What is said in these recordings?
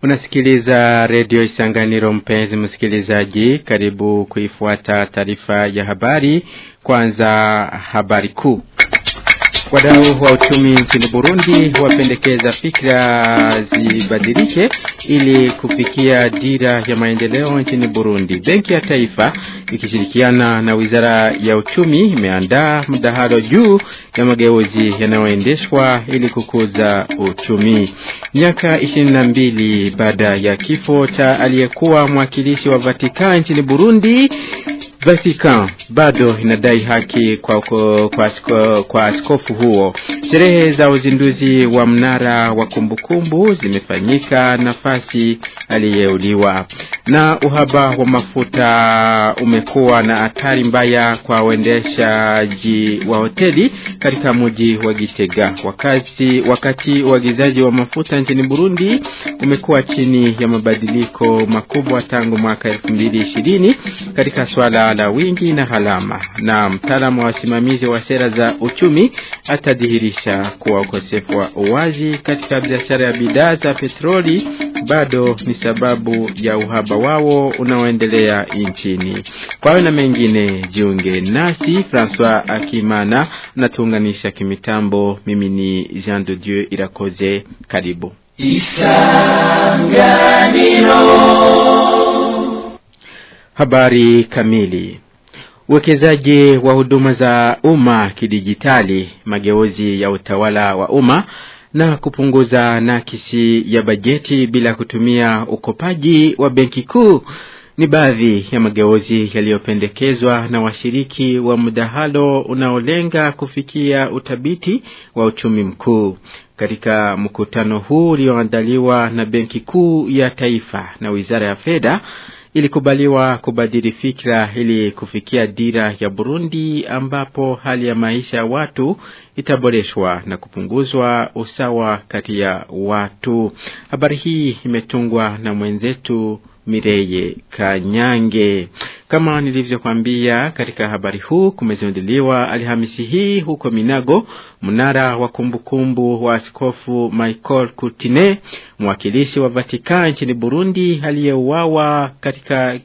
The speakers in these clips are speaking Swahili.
Unasikiliza redio Isanganiro, mpenzi msikilizaji, karibu kuifuata taarifa ya habari. Kwanza habari kuu. Wadau wa uchumi nchini Burundi wapendekeza fikra zibadilike ili kufikia dira ya maendeleo nchini Burundi. Benki ya Taifa ikishirikiana na Wizara ya Uchumi imeandaa mdahalo juu ya mageuzi yanayoendeshwa ili kukuza uchumi. Miaka ishirini na mbili baada ya kifo cha aliyekuwa mwakilishi wa Vatican nchini Burundi Vatican bado inadai haki kwa, kwa, kwa, kwa, kwa askofu huo. Sherehe za uzinduzi wa mnara wa kumbukumbu zimefanyika nafasi aliyeuliwa. Na uhaba wa mafuta umekuwa na athari mbaya kwa uendeshaji wa hoteli katika mji wa Gitega. Wakati, wakati uagizaji wa mafuta nchini Burundi umekuwa chini ya mabadiliko makubwa tangu mwaka 2020 katika swala la wingi na halama, na mtaalamu wa wasimamizi wa sera za uchumi atadhihirisha kuwa ukosefu wa uwazi katika biashara ya bidhaa za petroli bado ni sababu ya uhaba wao unaoendelea nchini. Kwa hayo na mengine, jiunge nasi. Francois Akimana natuunganisha kimitambo. Mimi ni Jean de Dieu Irakoze, karibu Isanganiro. Habari kamili. Uwekezaji wa huduma za umma kidijitali, mageuzi ya utawala wa umma na kupunguza nakisi ya bajeti bila kutumia ukopaji wa benki kuu ni baadhi ya mageuzi yaliyopendekezwa na washiriki wa mdahalo unaolenga kufikia utabiti wa uchumi mkuu. Katika mkutano huu ulioandaliwa na Benki Kuu ya Taifa na Wizara ya Fedha ilikubaliwa kubadili fikra ili kufikia dira ya Burundi ambapo hali ya maisha ya watu itaboreshwa na kupunguzwa usawa kati ya watu. Habari hii imetungwa na mwenzetu Mireye Kanyange. Kama nilivyokwambia katika habari huu, kumezinduliwa Alhamisi hii huko Minago mnara wa kumbukumbu wa askofu Michael Courtine, mwakilishi wa Vatican nchini Burundi aliyeuawa katika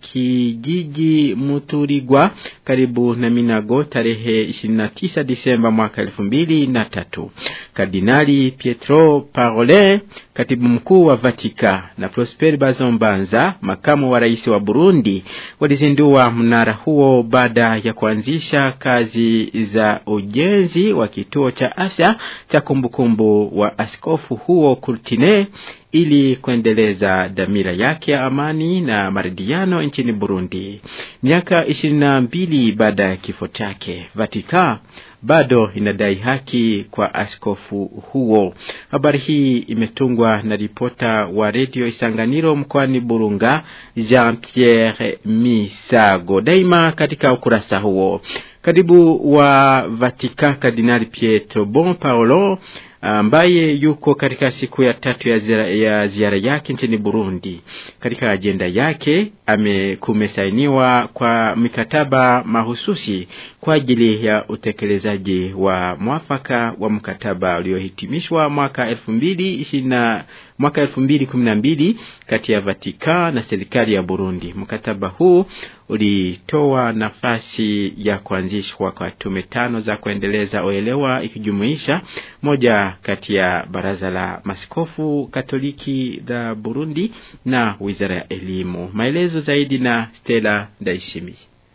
kijiji Muturigwa karibu na Minago tarehe 29 Disemba mwaka 2003. Kardinali Pietro Parolin, katibu mkuu wa Vatican, na Prosper Bazombanza, makamu wa rais wa Burundi, walizindua mnara huo baada ya kuanzisha kazi za ujenzi wa kituo cha afya cha kumbukumbu wa askofu huo Courtine ili kuendeleza dhamira yake ya amani na maridhiano nchini Burundi. Miaka ishirini na mbili baada ya kifo chake, Vatican bado inadai haki kwa askofu huo. Habari hii imetungwa na ripota wa redio Isanganiro mkoani Burunga, Jean Pierre Misago. Daima katika ukurasa huo, katibu wa Vatican Kardinali Pietro Bon Paolo ambaye yuko katika siku ya tatu ya ziara, ya ziara yake nchini Burundi. Katika ajenda yake amekumesainiwa kwa mikataba mahususi kwa ajili ya utekelezaji wa mwafaka wa mkataba uliohitimishwa mwaka elfu mbili ishirini mwaka elfu mbili kumi na mbili kati ya Vatican na serikali ya Burundi. Mkataba huu ulitoa nafasi ya kuanzishwa kwa tume tano za kuendeleza uelewa ikijumuisha moja kati ya baraza la maskofu Katoliki la Burundi na wizara ya elimu. Maelezo zaidi na Stella Ndaishimi.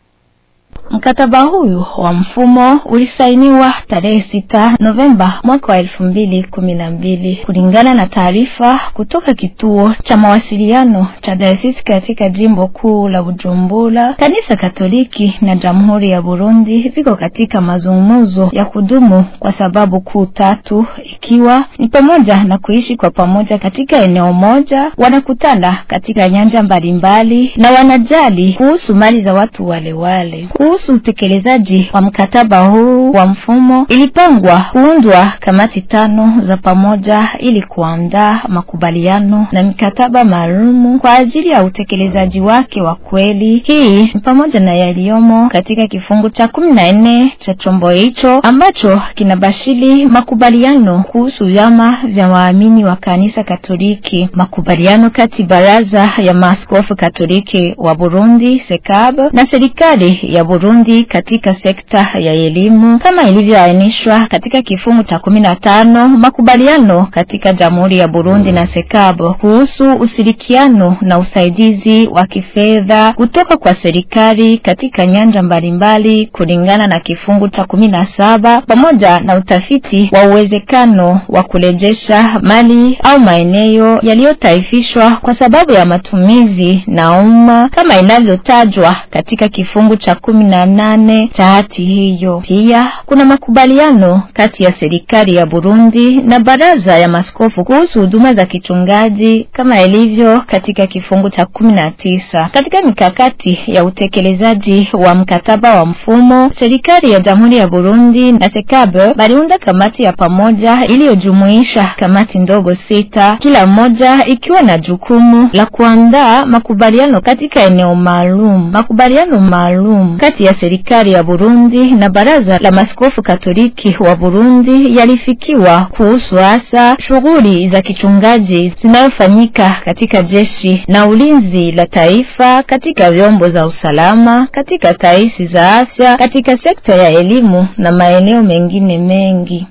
Mkataba huyu wa mfumo ulisainiwa tarehe sita Novemba mwaka wa elfu mbili kumi na mbili kulingana na taarifa kutoka kituo cha mawasiliano cha dayosisi katika jimbo kuu la Bujumbura. Kanisa Katoliki na Jamhuri ya Burundi viko katika mazungumzo ya kudumu kwa sababu kuu tatu, ikiwa ni pamoja na kuishi kwa pamoja katika eneo moja, wanakutana katika nyanja mbalimbali na wanajali kuhusu mali za watu wale wale kuhusu utekelezaji wa mkataba huu wa mfumo, ilipangwa kuundwa kamati tano za pamoja ili kuandaa makubaliano na mikataba maalumu kwa ajili ya utekelezaji wake wa kweli. Hii ni pamoja na yaliyomo katika kifungu cha kumi na nne cha chombo hicho ambacho kinabashiri makubaliano kuhusu vyama vya waamini wa kanisa Katoliki, makubaliano kati baraza ya maaskofu Katoliki wa Burundi SECAB na serikali ya Burundi katika sekta ya elimu kama ilivyoainishwa katika kifungu cha kumi na tano makubaliano katika Jamhuri ya Burundi na SECAB kuhusu ushirikiano na usaidizi wa kifedha kutoka kwa serikali katika nyanja mbalimbali kulingana na kifungu cha kumi na saba pamoja na utafiti wa uwezekano wa kurejesha mali au maeneo yaliyotaifishwa kwa sababu ya matumizi na umma kama inavyotajwa katika kifungu cha kumi na nane cha hati hiyo. Pia kuna makubaliano kati ya serikali ya Burundi na baraza ya maskofu kuhusu huduma za kichungaji kama ilivyo katika kifungu cha kumi na tisa. Katika mikakati ya utekelezaji wa mkataba wa mfumo, serikali ya Jamhuri ya Burundi na SECAB baliunda kamati ya pamoja iliyojumuisha kamati ndogo sita, kila moja ikiwa na jukumu la kuandaa makubaliano katika eneo maalum. Makubaliano maalum kati ya serikali ya Burundi na baraza la maskofu Katoliki wa Burundi yalifikiwa kuhusu hasa shughuli za kichungaji zinayofanyika katika jeshi na ulinzi la taifa, katika vyombo za usalama, katika taasisi za afya, katika sekta ya elimu na maeneo mengine mengi.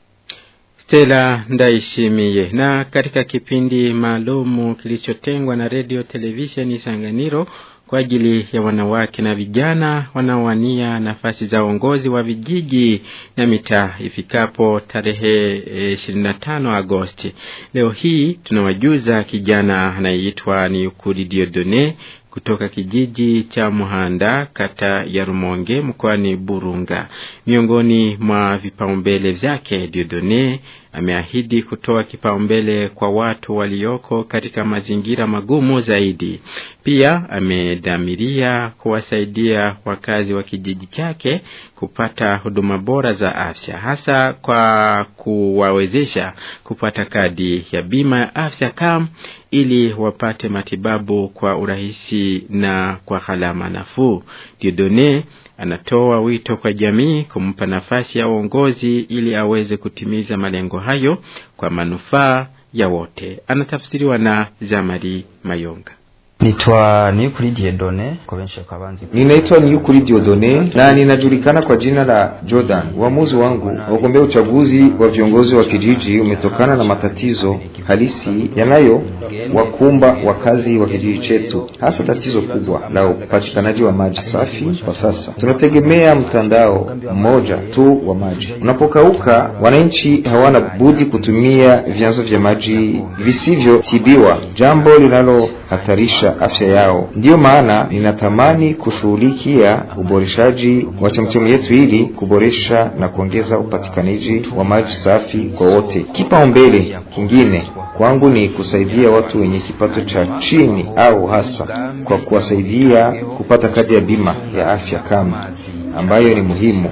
Stella Ndaishimiye. Na katika kipindi maalumu kilichotengwa na Radio Television Sanganiro kwa ajili ya wanawake na vijana wanaowania nafasi za uongozi wa vijiji na mitaa ifikapo tarehe e, 25 Agosti. Leo hii tunawajuza kijana anayeitwa ni Ukuri Diodone kutoka kijiji cha Muhanda kata ya Rumonge mkoani Burunga. Miongoni mwa vipaumbele vyake, Diodone ameahidi kutoa kipaumbele kwa watu walioko katika mazingira magumu zaidi. Pia amedhamiria kuwasaidia wakazi wa kijiji chake kupata huduma bora za afya, hasa kwa kuwawezesha kupata kadi ya bima ya afya KAM ili wapate matibabu kwa urahisi na kwa gharama nafuu. Diodone anatoa wito kwa jamii kumpa nafasi ya uongozi ili aweze kutimiza malengo hayo kwa manufaa ya wote. Anatafsiriwa na Zamari Mayonga. Nitwa Niyukuri Diodone kwa benshi kabanzi. Ninaitwa Niyukuri Diodone na ninajulikana kwa jina la Jordan. Uamuzi wangu wa kugombea uchaguzi wa viongozi wa kijiji umetokana na matatizo halisi yanayo wakumba wakazi wa kijiji chetu, hasa tatizo kubwa la upatikanaji wa maji safi. Kwa sasa tunategemea mtandao mmoja tu wa maji. Unapokauka, wananchi hawana budi kutumia vyanzo vya maji visivyotibiwa, jambo linalohatarisha afya yao. Ndiyo maana ninatamani kushughulikia uboreshaji wa chemchemu yetu ili kuboresha na kuongeza upatikanaji wa maji safi kwa wote. Kipaumbele kingine kwangu ni kusaidia watu wenye kipato cha chini au hasa kwa kuwasaidia kupata kadi ya bima ya afya kama ambayo ni muhimu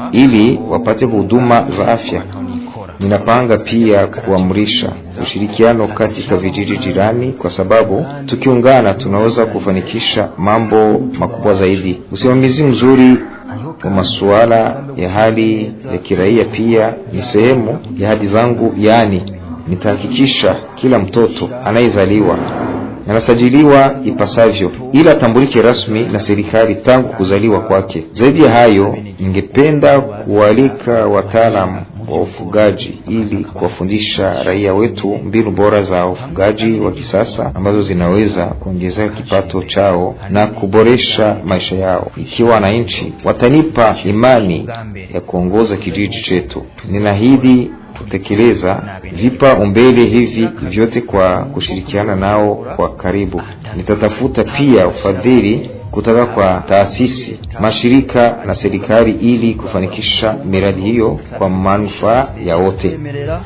ili wapate huduma za afya. Ninapanga pia kuamrisha ushirikiano katika vijiji jirani, kwa sababu tukiungana tunaweza kufanikisha mambo makubwa zaidi. Usimamizi mzuri wa masuala ya hali ya kiraia pia ni sehemu ya hadi zangu, yaani nitahakikisha kila mtoto anayezaliwa anasajiliwa ipasavyo ili atambulike rasmi na serikali tangu kuzaliwa kwake. Zaidi ya hayo, ningependa kualika wataalamu wa ufugaji ili kuwafundisha raia wetu mbinu bora za ufugaji wa kisasa ambazo zinaweza kuongeza kipato chao na kuboresha maisha yao. Ikiwa wananchi watanipa imani ya kuongoza kijiji chetu, ninaahidi kutekeleza vipaumbele hivi vyote kwa kushirikiana nao kwa karibu. Nitatafuta pia ufadhili kutoka kwa taasisi, mashirika na serikali ili kufanikisha miradi hiyo kwa manufaa ya wote.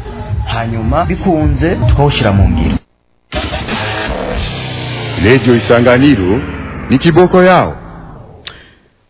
hanyuma bikunze tukawushira mu ngiro Redio Isanganiro ni kiboko yao.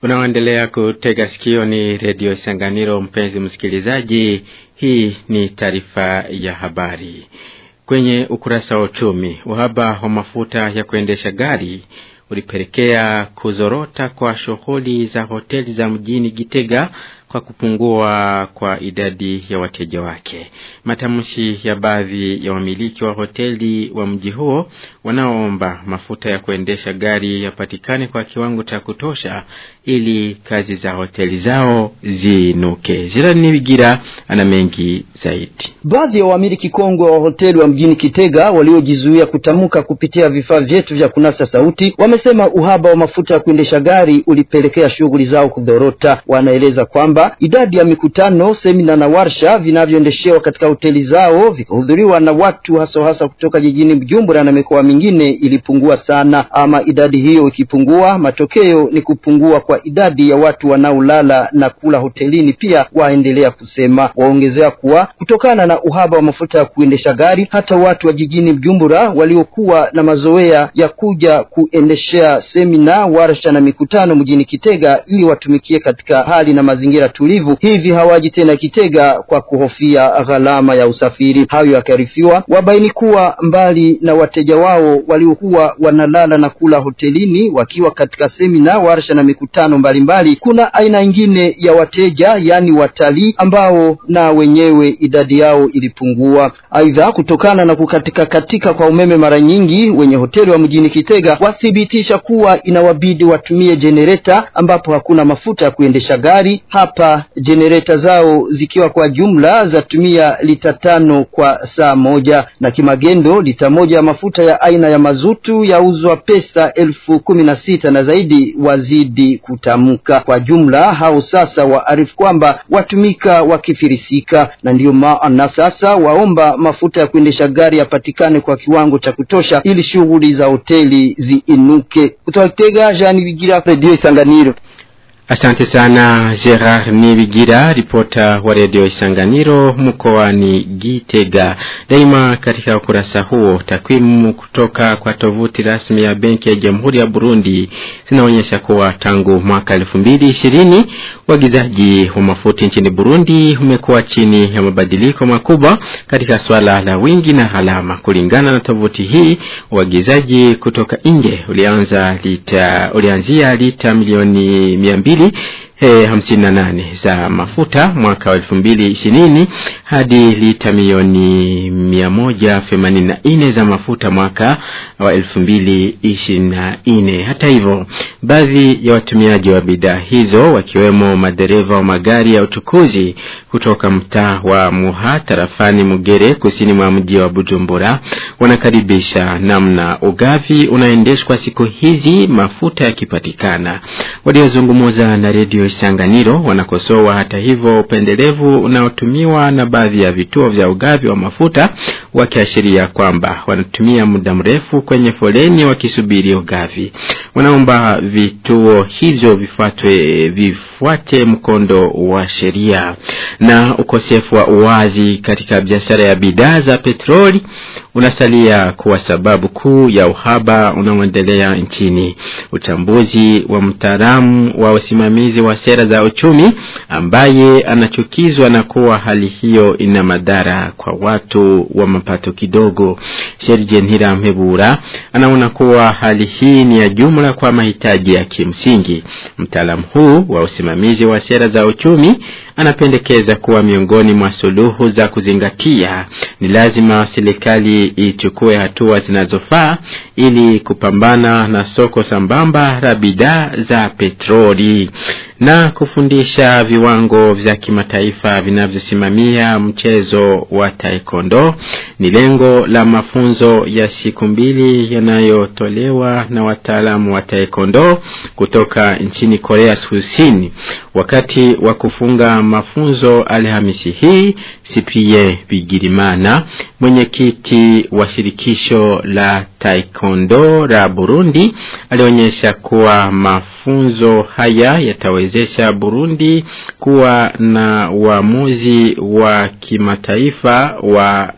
Unaoendelea kutega sikio ni redio Sanganiro. Mpenzi msikilizaji, hii ni taarifa ya habari. Kwenye ukurasa wa uchumi, uhaba wa mafuta ya kuendesha gari ulipelekea kuzorota kwa shughuli za hoteli za mjini Gitega kwa kupungua kwa idadi ya wateja wake. Matamshi ya baadhi ya wamiliki wa hoteli wa mji huo wanaoomba mafuta ya kuendesha gari yapatikane kwa kiwango cha kutosha ili kazi za hoteli zao zinuke. Jirani Wigira ana mengi zaidi. Baadhi ya wamiliki kongwe wa hoteli wa mjini Kitega waliojizuia kutamka kupitia vifaa vyetu vya kunasa sauti wamesema uhaba wa mafuta ya kuendesha gari ulipelekea shughuli zao kudorota. Wanaeleza kwamba idadi ya mikutano, semina na warsha vinavyoendeshewa katika hoteli zao vikahudhuriwa na watu hasa hasa kutoka jijini Bujumbura na mikoa mingine ilipungua sana. Ama idadi hiyo ikipungua, matokeo ni kupungua kwa idadi ya watu wanaolala na kula hotelini. Pia waendelea kusema, waongezea kuwa kutokana na uhaba wa mafuta ya kuendesha gari, hata watu wa jijini Bujumbura waliokuwa na mazoea ya kuja kuendeshea semina, warsha na mikutano mjini Kitega ili watumikie katika hali na mazingira tulivu, hivi hawaji tena Kitega kwa kuhofia gharama ya usafiri. Hayo yakarifiwa, wabaini kuwa mbali na wateja wao waliokuwa wanalala na kula hotelini wakiwa katika semina, warsha na mikutano mbalimbali mbali, kuna aina ingine ya wateja yaani watalii ambao na wenyewe idadi yao ilipungua. Aidha, kutokana na kukatika katika kwa umeme mara nyingi, wenye hoteli wa mjini Kitega wathibitisha kuwa inawabidi watumie jenereta ambapo hakuna mafuta ya kuendesha gari. Hapa jenereta zao zikiwa kwa jumla zatumia lita tano kwa saa moja, na kimagendo lita moja ya mafuta ya aina ya mazutu yauzwa pesa elfu kumi na sita na zaidi wazidi kutamka. Kwa jumla hao sasa waarifu kwamba watumika wakifirisika, na ndiyo maana sasa waomba mafuta ya kuendesha gari yapatikane kwa kiwango cha kutosha ili shughuli za hoteli ziinuke. Kutoka Kitega, Jean Bigira, Radio Isanganiro. Asante sana Gerard Nibigira, ripota wa redio Isanganiro mkoani Gitega. Daima katika ukurasa huo, takwimu kutoka kwa tovuti rasmi ya benki ya Jamhuri ya Burundi zinaonyesha kuwa tangu mwaka elfu mbili ishirini uagizaji wa mafuta nchini Burundi umekuwa chini ya mabadiliko makubwa katika swala la wingi na gharama. Kulingana na tovuti hii, uagizaji kutoka nje ulianza lita, ulianzia lita milioni mia mbili E, hamsini na nane za mafuta mwaka wa elfu mbili ishirini hadi lita milioni mia moja themanini na nne za mafuta mwaka wa elfu mbili ishirini na nne. Hata hivyo, baadhi ya watumiaji wa bidhaa hizo wakiwemo madereva wa magari ya uchukuzi kutoka mtaa wa Muha tarafani Mugere kusini mwa mji wa Bujumbura wanakaribisha namna ugavi unaendeshwa siku hizi mafuta yakipatikana. Waliozungumza na redio Isanganiro wanakosoa hata hivyo upendelevu unaotumiwa na baadhi ya vituo vya ugavi wa mafuta wakiashiria kwamba wanatumia muda mrefu kwenye foleni wakisubiri ugavi. Wanaomba vituo hivyo vifuatwe vifuate mkondo wa sheria. Na ukosefu wa uwazi katika biashara ya bidhaa za petroli unasalia kuwa sababu kuu ya uhaba unaoendelea nchini. Uchambuzi wa mtaalamu wa usimamizi wa sera za uchumi ambaye anachukizwa na kuwa hali hiyo ina madhara kwa watu wa mapato kidogo. Serge Ntirampebura anaona kuwa hali hii ni ya jumla kwa mahitaji ya kimsingi. Mtaalamu huu wa usimamizi wa sera za uchumi anapendekeza kuwa miongoni mwa suluhu za kuzingatia ni lazima serikali ichukue hatua zinazofaa ili kupambana na soko sambamba la bidhaa za petroli na kufundisha viwango vya kimataifa vinavyosimamia mchezo wa taekwondo ni lengo la mafunzo ya siku mbili yanayotolewa na wataalamu wa taekwondo kutoka nchini Korea Kusini wakati wa kufunga mafunzo Alhamisi hii Cyprien Bigirimana mwenyekiti wa shirikisho la taekwondo la Burundi alionyesha kuwa mafunzo haya yatawezesha Burundi kuwa na uamuzi wa kimataifa wa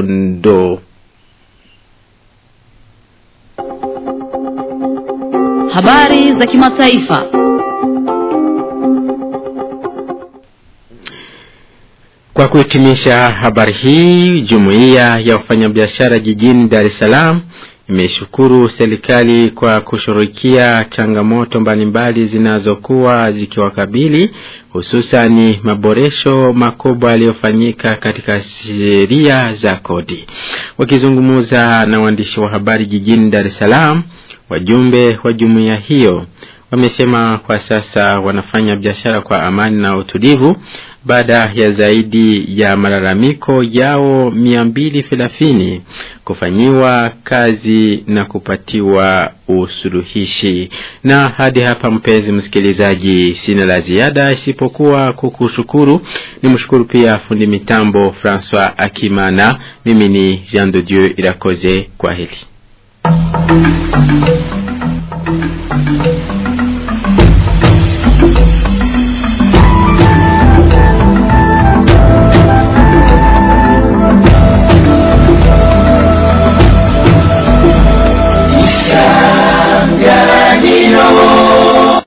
taekwondo. Habari za kimataifa. Kwa kuhitimisha habari hii, jumuiya ya wafanyabiashara jijini Dar es Salaam imeshukuru serikali kwa kushughulikia changamoto mbalimbali zinazokuwa zikiwakabili hususani maboresho makubwa yaliyofanyika katika sheria za kodi. Wakizungumza na waandishi wa habari jijini Dar es Salaam, wajumbe wa jumuiya hiyo wamesema kwa sasa wanafanya biashara kwa amani na utulivu baada ya zaidi ya malalamiko yao mia mbili thelathini kufanyiwa kazi na kupatiwa usuluhishi. Na hadi hapa, mpenzi msikilizaji, sina la ziada isipokuwa kukushukuru. Ni mshukuru pia fundi mitambo Francois Akimana. Mimi ni Jean de Dieu Irakoze. Kwa heli